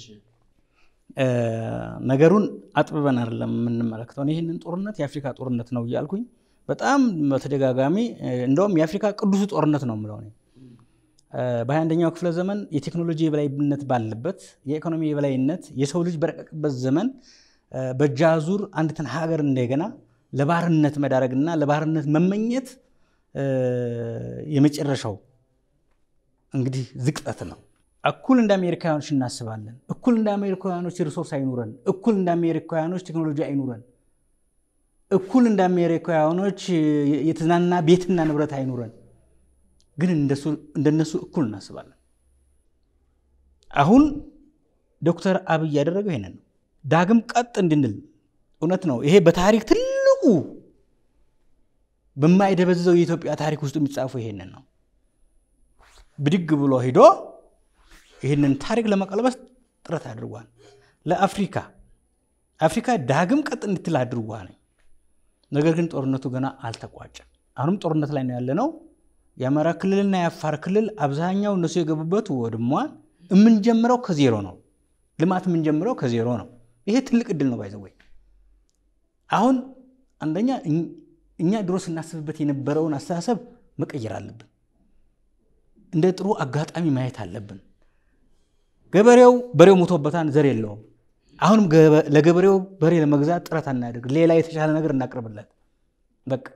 ነገሩን አጥብበን አይደለም የምንመለከተው። ይህንን ጦርነት የአፍሪካ ጦርነት ነው እያልኩኝ በጣም በተደጋጋሚ እንደውም የአፍሪካ ቅዱሱ ጦርነት ነው የምለው እኔ። በሃያ አንደኛው ክፍለ ዘመን የቴክኖሎጂ የበላይነት ባለበት የኢኮኖሚ የበላይነት የሰው ልጅ በረቀቅበት ዘመን በእጅ አዙር አንዲትን ሀገር እንደገና ለባርነት መዳረግና ለባርነት መመኘት የመጨረሻው እንግዲህ ዝቅጠት ነው። እኩል እንደ አሜሪካውያኖች እናስባለን። እኩል እንደ አሜሪካውያኖች ሪሶርስ አይኑረን። እኩል እንደ አሜሪካውያኖች ቴክኖሎጂ አይኑረን። እኩል እንደ አሜሪካውያኖች የተዝናና ቤትና ንብረት አይኑረን። ግን እንደነሱ እኩል እናስባለን። አሁን ዶክተር አብይ ያደረገው ይሄንን ነው። ዳግም ቀጥ እንድንል እውነት ነው። ይሄ በታሪክ ትልቁ በማይደበዝዘው የኢትዮጵያ ታሪክ ውስጥ የሚጻፈው ይሄንን ነው። ብድግ ብሎ ሂዶ ይህንን ታሪክ ለመቀልበስ ጥረት አድርጓል። ለአፍሪካ አፍሪካ ዳግም ቀጥ እንድትል አድርጓል። ነገር ግን ጦርነቱ ገና አልተቋጨም። አሁንም ጦርነት ላይ ነው ያለነው። የአማራ ክልልና የአፋር ክልል አብዛኛው እነሱ የገቡበት ወድሟል። የምንጀምረው ከዜሮ ነው። ልማት የምንጀምረው ከዜሮ ነው። ይሄ ትልቅ እድል ነው። ባይዘወይ አሁን አንደኛ እኛ ድሮ ስናስብበት የነበረውን አስተሳሰብ መቀየር አለብን። እንደ ጥሩ አጋጣሚ ማየት አለብን። ገበሬው በሬው ሞቶበታል፣ ዘር የለውም። አሁንም ለገበሬው በሬ ለመግዛት ጥረት አናደርግ፣ ሌላ የተሻለ ነገር እናቅርብለት። በቃ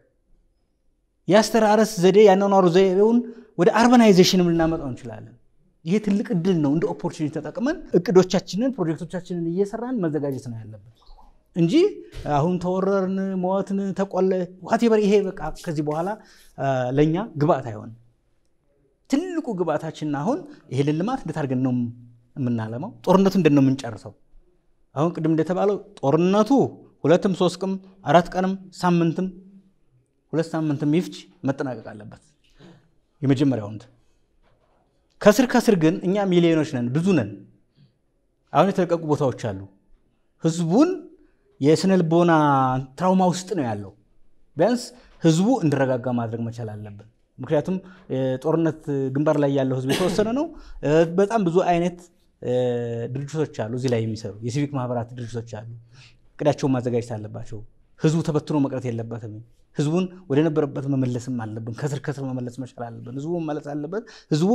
የአስተራረስ ዘዴ ያኗኗሩ ዘይቤውን ወደ አርባናይዜሽንም ልናመጣው እንችላለን። ይሄ ትልቅ እድል ነው። እንደ ኦፖርቹኒቲ ተጠቅመን እቅዶቻችንን፣ ፕሮጀክቶቻችንን እየሰራን መዘጋጀት ነው ያለብን እንጂ አሁን ተወረርን፣ ሞትን፣ ተቆለ ዋቴበር ይሄ በቃ ከዚህ በኋላ ለእኛ ግብአት አይሆንም። ትልቁ ግብአታችን አሁን ይሄንን ልማት እንዴት አድርገን ነው የምናለማው? ጦርነቱ እንዴት ነው የምንጨርሰው? አሁን ቅድም እንደተባለው ጦርነቱ ሁለትም ሶስት ቀንም አራት ቀንም ሳምንትም ሁለት ሳምንትም ይፍጅ መጠናቀቅ አለበት። የመጀመሪያው እንትን ከስር ከስር ግን እኛ ሚሊዮኖች ነን፣ ብዙ ነን። አሁን የተለቀቁ ቦታዎች አሉ። ህዝቡን የስነ ልቦና ትራውማ ውስጥ ነው ያለው። ቢያንስ ህዝቡ እንዲረጋጋ ማድረግ መቻል አለብን። ምክንያቱም ጦርነት ግንባር ላይ ያለው ህዝብ የተወሰነ ነው። በጣም ብዙ አይነት ድርጅቶች አሉ እዚህ ላይ የሚሰሩ የሲቪክ ማህበራት ድርጅቶች አሉ። እቅዳቸውን ማዘጋጀት አለባቸው። ህዝቡ ተበትኖ መቅረት የለበትም። ህዝቡን ወደ ነበረበት መመለስም አለብን። ከስር ከስር መመለስ መቻል አለብን። ህዝቡ መመለስ አለበት። ህዝቡ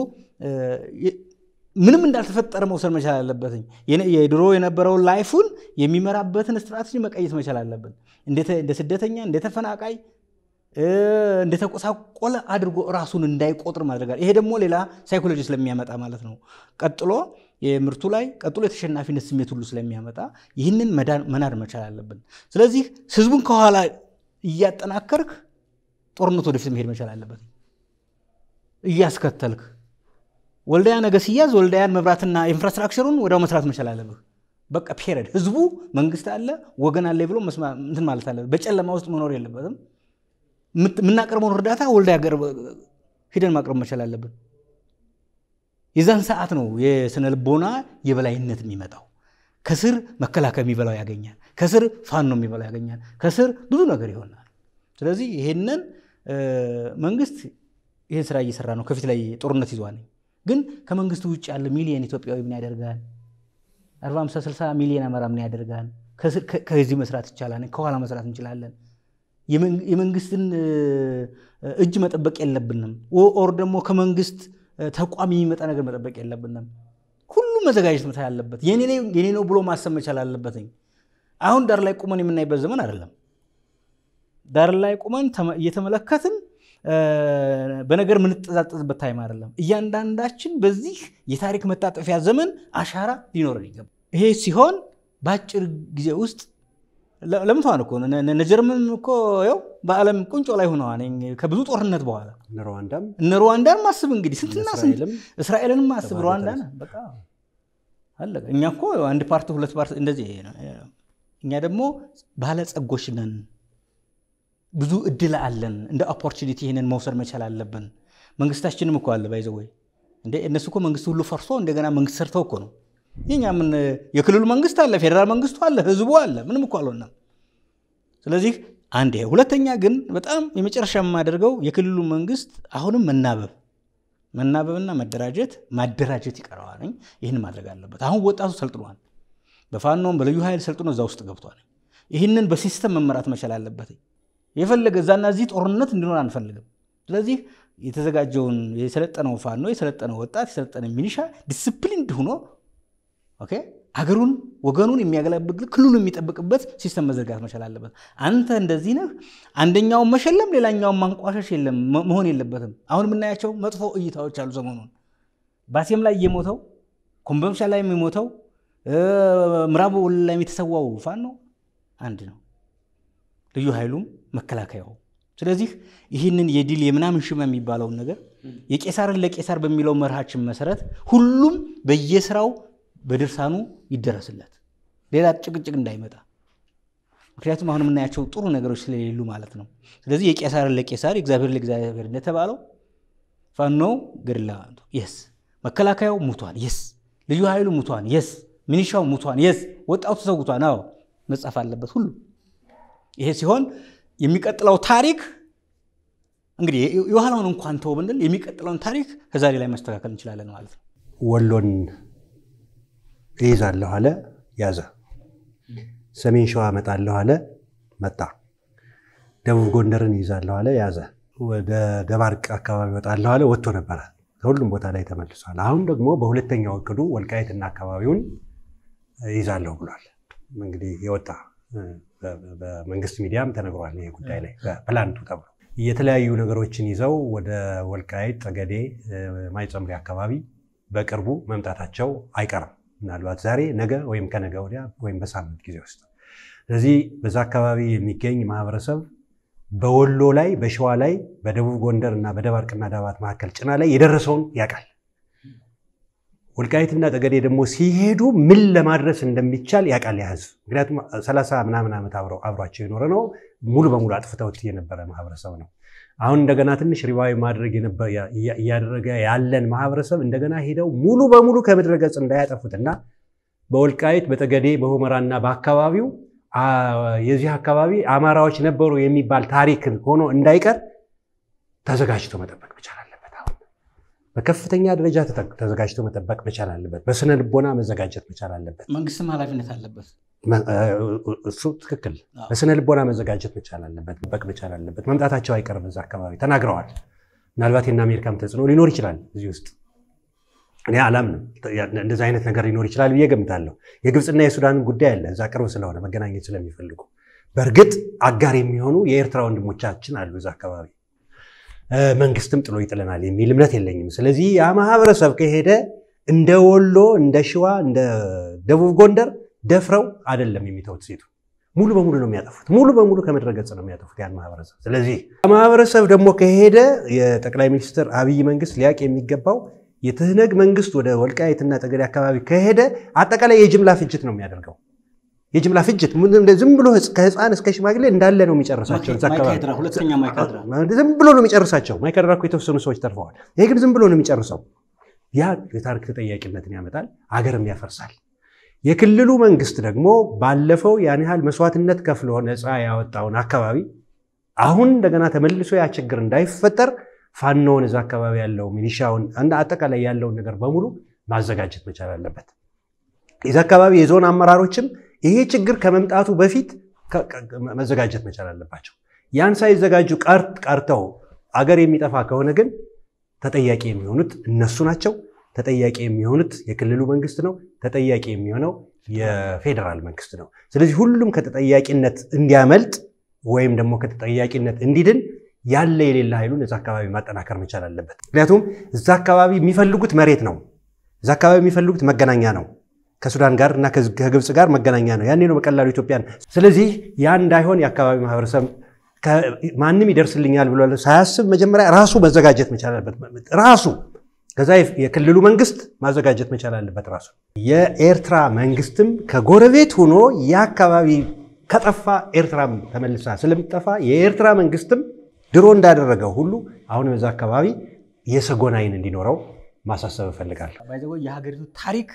ምንም እንዳልተፈጠረ መውሰድ መቻል አለበት። የድሮ የነበረውን ላይፉን የሚመራበትን ስትራቴጂ መቀየት መቻል አለብን። እንደ ስደተኛ፣ እንደ ተፈናቃይ፣ እንደተቆሳቆለ አድርጎ ራሱን እንዳይቆጥር ማድረጋል። ይሄ ደግሞ ሌላ ሳይኮሎጂ ስለሚያመጣ ማለት ነው። ቀጥሎ የምርቱ ላይ ቀጥሎ የተሸናፊነት ስሜት ሁሉ ስለሚያመጣ ይህንን መናድ መቻል አለብን። ስለዚህ ህዝቡን ከኋላ እያጠናከርክ ጦርነት ወደፊት መሄድ መቻል አለበት። እያስከተልክ ወልዳያ ነገ ሲያዝ ወልዳያን መብራትና ኢንፍራስትራክቸሩን ወዲያው መስራት መቻል አለብህ። በቃ ፔረድ ህዝቡ መንግስት አለ ወገን አለ ብሎ እንትን ማለት አለ። በጨለማ ውስጥ መኖር የለበትም። የምናቀርበውን እርዳታ ወልዳያ ሂደን ማቅረብ መቻል አለብን። የዛን ሰዓት ነው የስነ ልቦና የበላይነት የሚመጣው። ከስር መከላከያ የሚበላው ያገኛል። ከስር ፋኖ የሚበላው ያገኛል። ከስር ብዙ ነገር ይሆናል። ስለዚህ ይሄንን መንግስት ይህን ስራ እየሰራ ነው። ከፊት ላይ ጦርነት ይዟል። ግን ከመንግስቱ ውጭ ያለ ሚሊየን ኢትዮጵያዊ ምን ያደርጋል? 40፣ 50፣ 60 ሚሊዮን አማራ ምን ያደርጋል? ከዚህ መስራት ይቻላል። ከኋላ መስራት እንችላለን። የመንግስትን እጅ መጠበቅ የለብንም። ኦር ደግሞ ከመንግስት ተቋም የሚመጣ ነገር መጠበቅ የለብንም። ሁሉም መዘጋጀት መቻል አለበት። የኔ ነው ብሎ ማሰብ መቻል አለበትኝ። አሁን ዳር ላይ ቁመን የምናይበት ዘመን አይደለም። ዳር ላይ ቁመን እየተመለከትን በነገር የምንጠዛጠዝበት ታይም አይደለም። እያንዳንዳችን በዚህ የታሪክ መታጠፊያ ዘመን አሻራ ሊኖረን ይገባል። ይሄ ሲሆን በአጭር ጊዜ ውስጥ ለምተዋን እኮ እነ ጀርመን እኮ ያው በዓለም ቁንጮ ላይ ሆነዋል ከብዙ ጦርነት በኋላ ሩዋንዳም እነ ሩዋንዳን ማስብ እንግዲህ ስንትና ስንት እስራኤልም እስራኤልንም ማስብ ሩዋንዳን በቃ አለቀ። እኛ እኮ አንድ ፓርቲ ሁለት ፓርቲ እንደዚህ ነው። እኛ ደግሞ ባለጸጎች ነን። ብዙ እድል አለን። እንደ ኦፖርቹኒቲ ይህንን መውሰድ መቻል አለብን። መንግስታችንም እኮ አለ ባይዘ ወይ እንደ እነሱ እኮ መንግስት ሁሉ ፈርሶ እንደገና መንግስት ሰርተው እኮ ነው። የኛ ምን የክልሉ መንግስት አለ፣ ፌዴራል መንግስቱ አለ፣ ህዝቡ አለ። ምንም እኮ አልሆነም። ስለዚህ አንድ ይሄ። ሁለተኛ ግን በጣም የመጨረሻ የማደርገው የክልሉ መንግስት አሁንም መናበብ መናበብና መደራጀት ማደራጀት ይቀረዋል። ይህን ማድረግ አለበት። አሁን ወጣቱ ሰልጥኗል። በፋኖም በልዩ ኃይል ሰልጥኖ እዛ ውስጥ ገብቷል። ይህንን በሲስተም መመራት መቻል አለበት። የፈለገ እዛና እዚህ ጦርነት እንዲኖር አንፈልግም። ስለዚህ የተዘጋጀውን የሰለጠነው ፋኖ የሰለጠነው ወጣት የሰለጠነ ሚኒሻ ዲስፕሊንድ ሆኖ ኦኬ አገሩን ወገኑን የሚያገለግል ክልሉን የሚጠብቅበት ሲስተም መዘርጋት መቻል አለበት። አንተ እንደዚህ ነህ፣ አንደኛውን መሸለም ሌላኛውን ማንቋሸሽ የለም መሆን የለበትም። አሁን የምናያቸው መጥፎ እይታዎች አሉ። ሰሞኑን ባሴም ላይ የሞተው ኮምቦልቻ ላይ የሚሞተው ምዕራብ ወሎ ላይ የተሰዋው ፋኖ አንድ ነው፣ ልዩ ኃይሉም መከላከያው። ስለዚህ ይህንን የድል የምናምን ሽመ የሚባለውን ነገር የቄሳርን ለቄሳር በሚለው መርሃችን መሰረት ሁሉም በየስራው በድርሳኑ ይደረስለት፣ ሌላ ጭቅጭቅ እንዳይመጣ። ምክንያቱም አሁን የምናያቸው ጥሩ ነገሮች ስለሌሉ ማለት ነው። ስለዚህ የቄሳርን ለቄሳር የእግዚአብሔር ለእግዚአብሔር እንደተባለው ፋኖ ገድላ የስ መከላከያው ሙቷን የስ ልዩ ኃይሉ ሙቷን የስ ሚኒሻው ሙቷን የስ ወጣቱ ተሰውቷን አዎ መጻፍ አለበት ሁሉ። ይሄ ሲሆን የሚቀጥለው ታሪክ እንግዲህ የኋላውን እንኳን ተው ብንል የሚቀጥለውን ታሪክ ከዛሬ ላይ ማስተካከል እንችላለን ማለት ነው። ወሎን እይዛለሁ አለ፣ ያዘ። ሰሜን ሸዋ እመጣለሁ አለ፣ መጣ። ደቡብ ጎንደርን እይዛለሁ አለ፣ ያዘ። ወደ ደባርቅ አካባቢ እወጣለሁ አለ፣ ወጥቶ ነበረ። ከሁሉም ቦታ ላይ ተመልሷል። አሁን ደግሞ በሁለተኛው እቅዱ ወልቃይትና አካባቢውን እይዛለሁ ብሏል። እንግዲህ የወጣ በመንግስት ሚዲያም ተነግሯል። ይሄ ጉዳይ ላይ በፕላንቱ ተብሎ የተለያዩ ነገሮችን ይዘው ወደ ወልቃይት ጠገዴ፣ ማይጸምሪ አካባቢ በቅርቡ መምጣታቸው አይቀርም። ምናልባት ዛሬ፣ ነገ ወይም ከነገ ወዲያ ወይም በሳምንት ጊዜ ውስጥ። ስለዚህ በዛ አካባቢ የሚገኝ ማህበረሰብ በወሎ ላይ፣ በሸዋ ላይ፣ በደቡብ ጎንደር እና በደባርቅና ዳባት መካከል ጭና ላይ የደረሰውን ያውቃል። ወልቃይትና ጠገዴ ደግሞ ሲሄዱ ምን ለማድረስ እንደሚቻል ያውቃል ያ ህዝብ። ምክንያቱም ሰላሳ ምናምን ዓመት አብሯቸው የኖረ ነው። ሙሉ በሙሉ አጥፍተውት የነበረ ማህበረሰብ ነው። አሁን እንደገና ትንሽ ሪቫይ ማድረግ እያደረገ ያለን ማህበረሰብ እንደገና ሄደው ሙሉ በሙሉ ከምድረ ገጽ እንዳያጠፉትና በወልቃይት በጠገዴ በሁመራና በአካባቢው የዚህ አካባቢ አማራዎች ነበሩ የሚባል ታሪክ ሆኖ እንዳይቀር ተዘጋጅቶ መጠበቅ መቻል አለበት። አሁን በከፍተኛ ደረጃ ተዘጋጅቶ መጠበቅ መቻል አለበት። በስነ ልቦና መዘጋጀት መቻል አለበት። መንግስትም ኃላፊነት አለበት። እሱ ትክክል። በስነ ልቦና መዘጋጀት መቻል አለበት፣ መጠበቅ መቻል አለበት። መምጣታቸው አይቀርም። እዛ አካባቢ ተናግረዋል። ምናልባት የእነ አሜሪካም ተጽዕኖ ሊኖር ይችላል እዚህ ውስጥ እኔ አላምንም። እንደዚህ አይነት ነገር ሊኖር ይችላል ብዬ ገምታለሁ። የግብፅና የሱዳን ጉዳይ አለ እዛ ቅርብ ስለሆነ መገናኘት ስለሚፈልጉ። በእርግጥ አጋር የሚሆኑ የኤርትራ ወንድሞቻችን አሉ እዛ አካባቢ። መንግስትም ጥሎ ይጥለናል የሚል እምነት የለኝም። ስለዚህ ያ ማህበረሰብ ከሄደ እንደ ወሎ፣ እንደ ሸዋ፣ እንደ ደቡብ ጎንደር ደፍረው አይደለም የሚተውት ሴቱ ሙሉ በሙሉ ነው የሚያጠፉት። ሙሉ በሙሉ ከምድረ ገጽ ነው የሚያጠፉት ያን ማህበረሰብ። ስለዚህ ማህበረሰብ ደግሞ ከሄደ የጠቅላይ ሚኒስትር አብይ መንግስት ሊያቅ የሚገባው የትህነግ መንግስት ወደ ወልቃይትና ጠገዴ አካባቢ ከሄደ አጠቃላይ የጅምላ ፍጅት ነው የሚያደርገው። የጅምላ ፍጅት ዝም ብሎ ከህፃን እስከ ሽማግሌ እንዳለ ነው የሚጨርሳቸው። እዛ አካባቢ ማይካድራ፣ ሁለተኛ ማይካድራ ዝም ብሎ ነው የሚጨርሳቸው። ማይካድራ እኮ የተወሰኑ ሰዎች ተርፈዋል። ይሄ ግን ዝም ብሎ ነው የሚጨርሰው። ያ የታሪክ ተጠያቂነትን ያመጣል፣ አገርም ያፈርሳል። የክልሉ መንግስት ደግሞ ባለፈው ያን ያህል መስዋዕትነት ከፍሎ ነፃ ያወጣውን አካባቢ አሁን እንደገና ተመልሶ ያ ችግር እንዳይፈጠር ፋኖውን እዛ አካባቢ ያለው ሚሊሻውን አጠቃላይ ያለውን ነገር በሙሉ ማዘጋጀት መቻል አለበት። የዛ አካባቢ የዞን አመራሮችም ይሄ ችግር ከመምጣቱ በፊት መዘጋጀት መቻል አለባቸው። ያን ሳይዘጋጁ ቀርተው አገር የሚጠፋ ከሆነ ግን ተጠያቂ የሚሆኑት እነሱ ናቸው። ተጠያቂ የሚሆኑት የክልሉ መንግስት ነው። ተጠያቂ የሚሆነው የፌዴራል መንግስት ነው። ስለዚህ ሁሉም ከተጠያቂነት እንዲያመልጥ ወይም ደግሞ ከተጠያቂነት እንዲድን ያለ የሌለ ኃይሉን እዛ አካባቢ ማጠናከር መቻል አለበት። ምክንያቱም እዛ አካባቢ የሚፈልጉት መሬት ነው። እዛ አካባቢ የሚፈልጉት መገናኛ ነው። ከሱዳን ጋር እና ከግብፅ ጋር መገናኛ ነው። ያኔ ነው በቀላሉ ኢትዮጵያን። ስለዚህ ያ እንዳይሆን የአካባቢ ማህበረሰብ ማንም ይደርስልኛል ብሎ ሳያስብ መጀመሪያ ራሱ መዘጋጀት መቻል አለበት። ራሱ ከዛ የክልሉ መንግስት ማዘጋጀት መቻል አለበት ራሱ። የኤርትራ መንግስትም ከጎረቤት ሆኖ የአካባቢ ከጠፋ ኤርትራም ተመልሳ ስለምትጠፋ የኤርትራ መንግስትም ድሮ እንዳደረገው ሁሉ አሁን በዛ አካባቢ የሰጎን ዓይን እንዲኖረው ማሳሰብ እፈልጋለሁ። ባይዘጎ የሀገሪቱ ታሪክ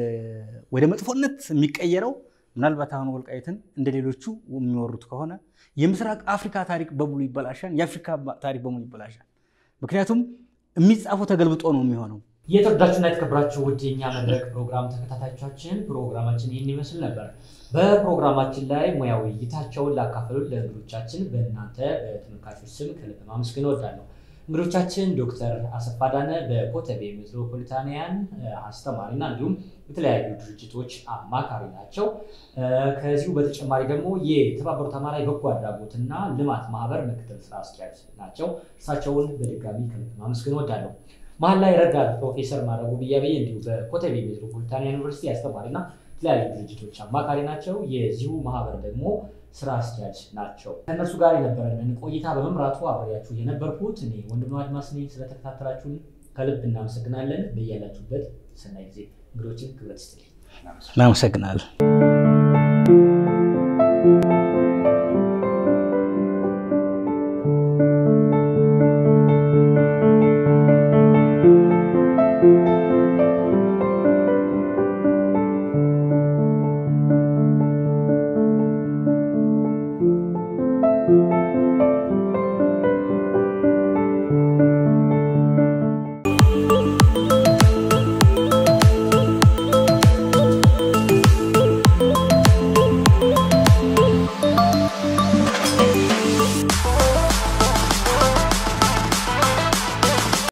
ወደ መጥፎነት የሚቀየረው ምናልባት አሁን ወልቃይትን እንደ ሌሎቹ የሚወሩት ከሆነ የምስራቅ አፍሪካ ታሪክ በሙሉ ይበላሻል፣ የአፍሪካ ታሪክ በሙሉ ይበላሻል። ምክንያቱም የሚጻፈው ተገልብጦ ነው የሚሆነው። የተወዳችሁና የተከበራችሁ ውድ የኛ መድረክ ፕሮግራም ተከታታዮቻችን ፕሮግራማችን ይህን ይመስል ነበር። በፕሮግራማችን ላይ ሙያዊ እይታቸውን ላካፈሉን ለእንግዶቻችን በእናንተ በተመልካቾች ስም ከልብ ማመስገን እወዳለሁ። እንግዶቻችን ዶክተር አሰፋ ዳነ በኮተቤ ሜትሮፖሊታንያን አስተማሪና እንዲሁም የተለያዩ ድርጅቶች አማካሪ ናቸው። ከዚሁ በተጨማሪ ደግሞ የተባበሩት አማራ የበጎ አድራጎትና ልማት ማህበር ምክትል ስራ አስኪያጅ ናቸው። እርሳቸውን በድጋሚ ከልብ ማመስገን እወዳለሁ። መሀል ላይ ረዳት ፕሮፌሰር ማድረጉ ብያቤ እንዲሁ በኮተቤ ሜትሮፖሊታንያን ዩኒቨርሲቲ አስተማሪና የተለያዩ ድርጅቶች አማካሪ ናቸው። የዚሁ ማህበር ደግሞ ስራ አስኪያጅ ናቸው። ከእነርሱ ጋር የነበረንን ቆይታ በመምራቱ አብሬያችሁ የነበርኩት እኔ ወንድም አድማስ ነኝ። ስለተከታተላችሁን ከልብ እናመሰግናለን። በያላችሁበት ሰናይ ጊዜ። እንግዶችን ክብረት ይስጥልኝ። እናመሰግናለን።